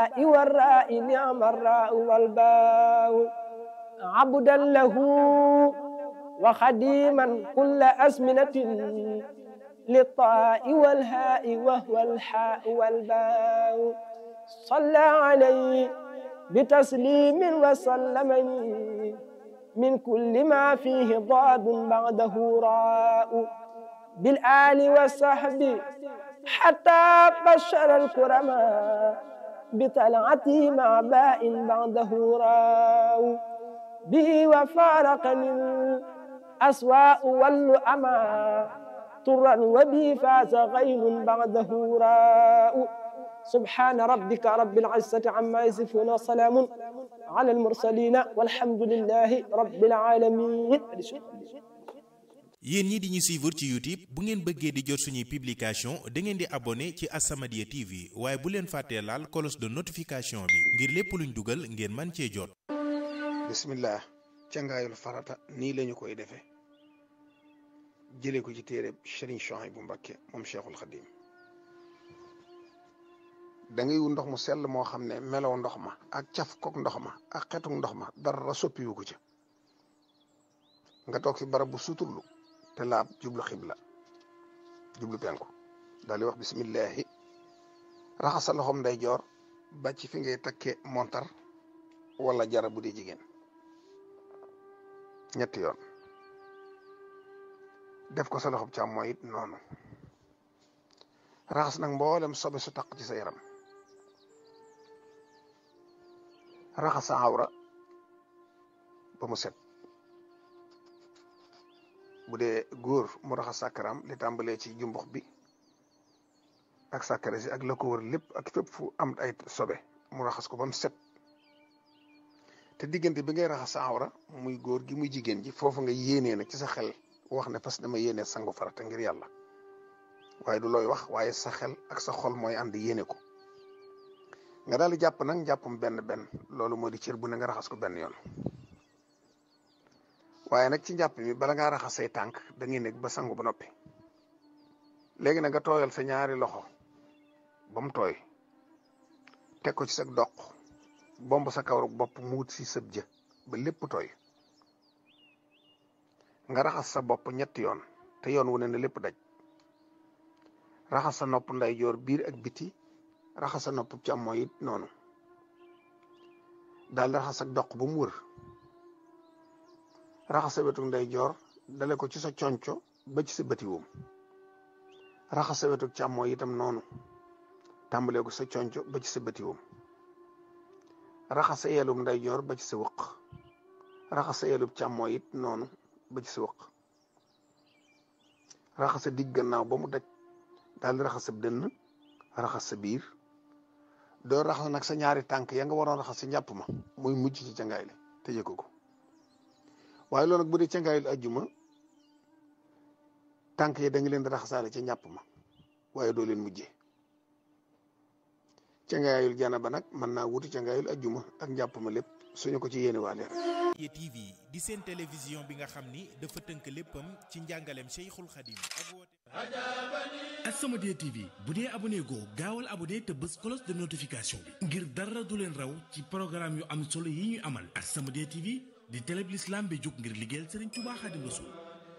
بالباء والراء نعم الراء والباء عبدا له وخديما كل أزمنة للطاء والهاء وهو الحاء والباء صلى عليه بتسليم وسلمني من كل ما فيه ضاد بعده راء بالآل والصحب حتى بشر الكرماء بطلعتي مع باء بعده راء به وفارقني الأسواء واللؤما طرا وبي فاز غيل بعده راء سبحان ربك رب العزة عما يصفون وسلام على المرسلين والحمد لله رب العالمين yéen ñi di ñu suivre ci YouTube bu ngeen bëggee di jot suñuy publication da ngeen di abonné ci As-Samadiyya TV waaye bu leen fàttee laal cloche de notification bi ngir lépp luñ dugal ngeen man cee jot bismillah cangaayul farata nii lañu koy defee jëlee ko ci téere Serigne Souhaïbou Mbacké moom Cheikhul Khadim da ngay wu ndox mu sell moo xam ne melow ndox ma ak caf kook ndox ma ak xetuk ndox ma dara soppiwu ko ca nga toog fi barab bu suturlu te laab jublu xibla jublu penku daal di wax bismillahi raxas sa loxoom nday joor ba ci fi ngay takke montar wala jara bu dee jigéen ñetti yoon def ko sa loxoom càmmooñ it noonu raxas nag mboolem sobe su taq ci sa yaram raxas sa awra ba mu set bu dee góor mu raxas sàkkaram li tàmbalee ci jumbux bi ak sàkkare si ak la ko wër lépp ak fépp fu am ay sobe mu raxas ko ba mu set te diggante bi ngay raxas sa awra muy góor gi muy jigéen ji foofu nga yéenee nag ci sa xel wax ne parce que dama yéenee sangu farata ngir yàlla waaye du looy wax waaye sa xel ak sa xol mooy ànd yéene ko nga daal di jàpp nag njàppum benn benn loolu moo di cër bu ne nga raxas ko benn yoon waaye nag ci njàpp mi bala ngaa raxas say tànk da ngay nekk ba sangu ba noppi léegi nag nga tooyal sa ñaari loxo ba mu tooy teg ko ci sa doq bomb sa kawru bopp mu wut si sëb jë ba lépp tooy nga raxas sa bopp ñetti yoon te yoon wu ne na lépp daj raxas sa nopp ndeyjoor biir ak biti raxas sa nopp càmmooñ it noonu daal di raxas sa doq ba mu wër raxas sa wetu ndeyjoor dale ko ci sa conco ba ci sa bëti woom raxas sa wetu càmmooñ itam noonu tàmbalee ko sa conco ba ci sa bëti woom raxas sa yelum ndeyjoor ba ci sa wëq raxas sa yelub càmmooñ it noonu ba ci sa wëq raxas sa digg gannaaw ba mu daj daal di raxas sa dënn raxas sa biir doo raxas nag sa ñaari tànk ya nga waroon raxas sa njàpp ma muy mujj ci cangaay li te yëg ko waaye loolu nag bu dee cangaayul ajjuma tànk yi da nga leen di raxasaale ca njàpp ma waaye doo leen mujjee cangaayul janaba nag mën naa wuti cangaayul ajjuma ak njàpp ma lépp suñu ko ci yéene waale rek As-Samadiyya TV di seen télévision bi nga xam ni dafa tënk léppam ci njàngaleem Cheikhul Khadim ak woote As-Samadiyya TV bu dee abonné goo gaawal abonné te bës cloche de notification bi ngir dara du leen raw ci programme yu am solo yi ñuy amal As-Samadiyya TV di télé bi l'islam bi jóg ngir liggéeyal Serigne Touba Khadim Rassoul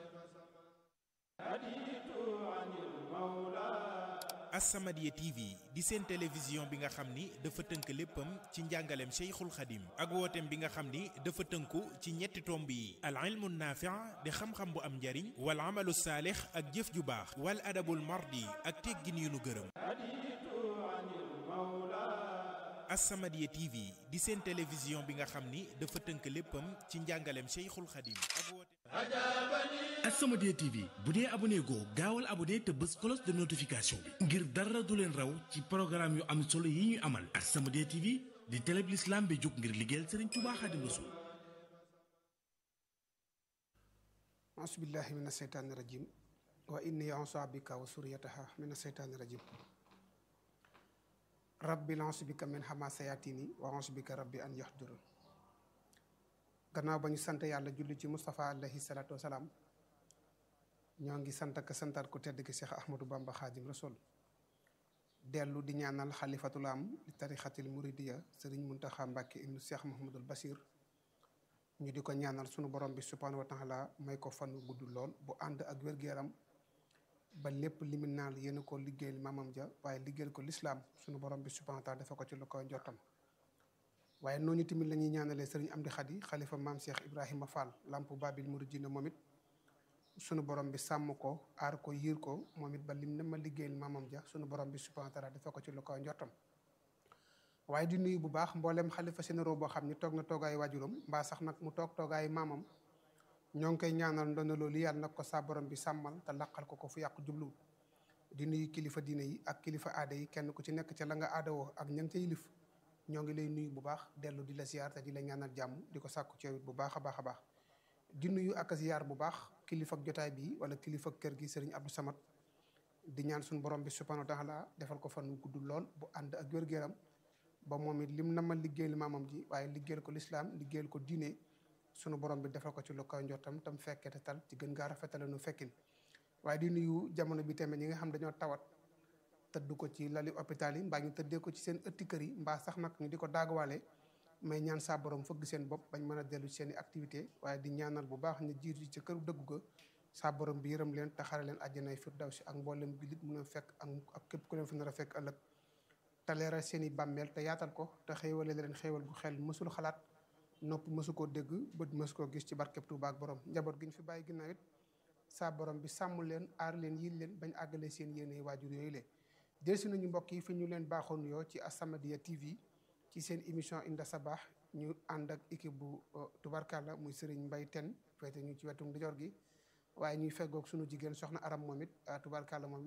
As-Samadiyya TV di seen télévision bi nga xam ni dafa tënk léppam ci njàngaleem Cheikhul Khadim ak wooteem bi nga xam ni dafa tënku ci ñetti tomb yi al ilmu naafi' di xam-xam bu am njariñ wal amalu saalix ak jëf ju baax wal adabul mardi ak teggin yu nu gërëm As-Samadiyya TV di seen télévision bi nga xam ni dafa tënk léppam ci njàngaleem Cheikhul Khadim ak wooteem As-Samadiyya TV bu dee abonné goo gaawal abonné te bës cloche de notification bi ngir dara du leen raw ci programme yu am solo yi ñuy amal As-Samadiyya TV di télé bi l'islam bi jóg ngir liggéeyal Serigne Touba Khadim Rassoul auzubillahi min asheytaani rajim wa inni auzu bika wa suriyataha min asheytaani rajim rabbi auzu bika min hamasayatini wa auzu bika rabbi an yahdurun gannaaw ba ñu sant yàlla julli ci Moustapha alayhi salaatu wasalaam ñoo ngi sant ak santaat ku tedd ki Cheikh Ahmadou Bamba Khadim Rasoul dellu di ñaanal xalifatul am li tarixatil muridiya sëriñ Muntaxa Mbàkke ibnu Cheikh Mahamadul Basir ñu di ko ñaanal sunu borom bi subhaanahu wa taala may ko fan wu gudd lool bu ànd ak wér-gu-yaram ba lépp limi naal yéen ko liggéeyal maamam ja waaye liggéeyal ko lislaam sunu borom bi subhaanahu wa taala dafa ko ci lu ko njottam waaye noonu tamit la ñuy ñaanalee sëriñ Amdi Xadi xalifa maam Cheikh Ibrahima Fall lamp babil muridina moom it sunu borom bi sàmm ko aar ko yiir ko moom it ba lim ne ma liggéeyal maamam ja sunu borom bi subhaanahu wa taala dafa ko ci lu ko njottam waaye di nuyu bu baax mboolem xalifa sénéro boo xam ni toog na toogaayu waajuram mbaa sax nag mu toog toogaayu maamam ñoo ngi koy ñaanal ndono loolu yàlla nag ko saa borom bi sàmmal te laqal ko ko fu yàqu jubluwul di nuyu kilifa diine yi ak kilifa aada yi kenn ku ci nekk ca la nga aada woo ak ña nga ca yilif ñoo ngi lay nuyu bu baax dellu di la ziar te di la ñaanal jàmm di ko sàkku ci yow bu baax a baax a baax di nuyu ak ziar bu baax kilifa ak jotaay bi wala kilifa kër gi sëriñ Abdou Samad di ñaan suñu borom bi subhanahu wa taala defal ko fan gudd lool bu ànd ak wér-gu-yaram ba moom it lim na ma liggéeyal maamam ji waaye liggéeyal ko lislaam liggéeyal ko diine sunu borom bi defal ko ci lu koy njottam tam fekkee te tal ci gën gaa rafetale nu fekkin waaye di nuyu jamono bi tamit ñi nga xam dañoo tawat tëdd ko ci lali hôpital yi mbaa ñu tëddee ko ci seen ëtti kër yi mbaa sax nag ñu di ko daagawaale may ñaan saa borom fëgg seen bopp bañ mën a dellu ci seen i activité waaye di ñaanal bu baax ñu jiitu ci këru dëggu ga saa borom bi yërëm leen te xare leen àjjanay firdawsi ak mboolem bi lit mun a fekk ak képp ku leen fi nar a fekk ëllëg te leeral seen i bàmmeel te yaatal ko te xéewale leen xéewal gu xel mësul xalaat nopp mësu koo dégg bët mësu koo gis ci barkeb Tuuba ak borom njaboot gi ñu fi bàyyi ginnaaw it saa borom bi sàmm leen aar leen yiil leen bañ àggale seen yéene waajur yooyu lee jël si nañu mbokk yi fi ñu leen baaxoon yoo ci As-Samadiyya TV ci seen émission Inda Sabah ñu ànd ak équipe bu tubarkalla muy Serigne Mbaye Ten féete ñu ci wetu ndijoor gi waaye ñuy feggoog sunu jigéen soxna aram moom it tubarkalla moom